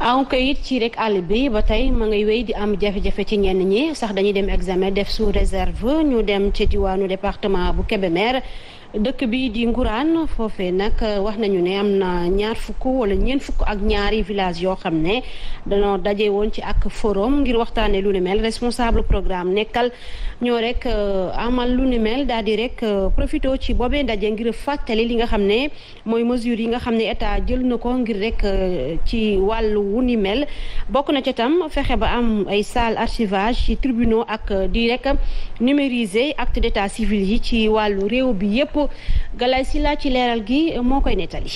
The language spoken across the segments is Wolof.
aw kayit ci rek àll bi ba tey ma ngay wéy di am jafe-jafe ci ñenn ñi sax dañuy dem examen def sous réserve ñu dem ci diwaanu département bu Kébémer dëkk bi di Ngourane foofee nag wax nañu ne am na ñaar fukk wala ñeent fukk ak ñaari village yoo xam ne dañoo daje woon ci ak forum ngir waxtaanee lu ni mel responsable programme nekkal ñoo rek amal lu ni mel daal di rek profité ci boobee ndaje ngir fàttali li nga xam ne mooy mesures yi nga xam ne état jël na ko ngir rek ci wàllu wu ni mel bokk na ca tam fexe ba am ay salle archivage ci tribunaux ak di rek numériser acte d'état civil yi ci wàllu réew bi yépp Galay Silla ci leeral gi moo koy nettali.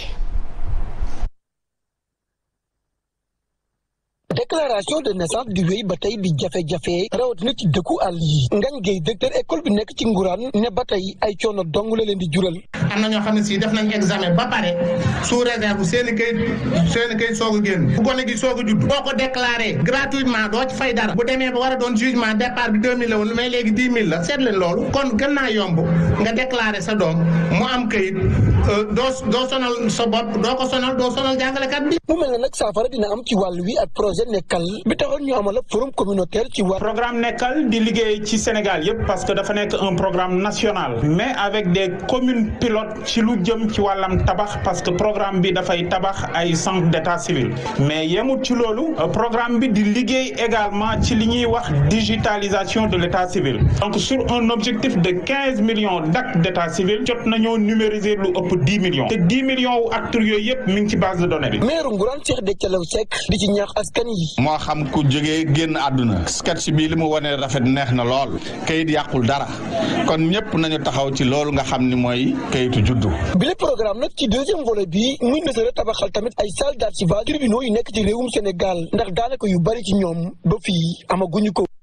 déclaration de naissance di wéy ba tey di jafe-jafe rawatina ci dëkku àll yi ngañ géey directeur école bi nekk ci nguraan ne ba tey ay coono dong la leen di jural am na ñoo xam ne si def nañ examen ba pare sous réserve seen i kayit seen i kayit soog a génn bu gone gi soog a judd boo ko déclaré gratuitement doo ci fay dara bu demee ba war a doon jugement départ bi deux mille la woon mais léegi dix mille la seet leen loolu kon gën naa yomb nga déclaré sa doom mu am kayit doo doo sonal sa bopp doo ko sonal doo sonal jàngalekat bi mu mel ne nag saafara dina am ci wàll wi ak projet nekkal bi taxoon ñu amal forum communautaire ci wàll. programme nekkal di liggéey ci Sénégal yëpp parce que dafa nekk un programme national mais avec des communes pilotes ci lu jëm ci wàllam tabax parce que programme bi dafay tabax ay centre d'état civil mais yemut ci loolu programme bi di liggéey également ci li ñuy wax digitalisation de l'état civil donc sur un objectif de quinze millions d'actes d'état civil jot nañoo numériser lu ëpp dix millions te dix millions wu acteurs yooyu yëpp mi ngi ci base de données bi. maire Ngourane Cheikh Déthialaw Seck di ci ñaax askan yi. moo xam ku jógee génn àdduna sketch bi li mu wane rafet neex na lool kayit yàqul dara kon ñëpp nañu taxaw ci loolu nga xam ni mooy kayitu juddu. bi le programme nag ci deuxième volet bi muy nësëra tabaxal tamit ay salle d'archivage tribunaux yu nekk ci réewum Sénégal ndax daanaka yu bari ci ñoom ba fii amaguñu ko.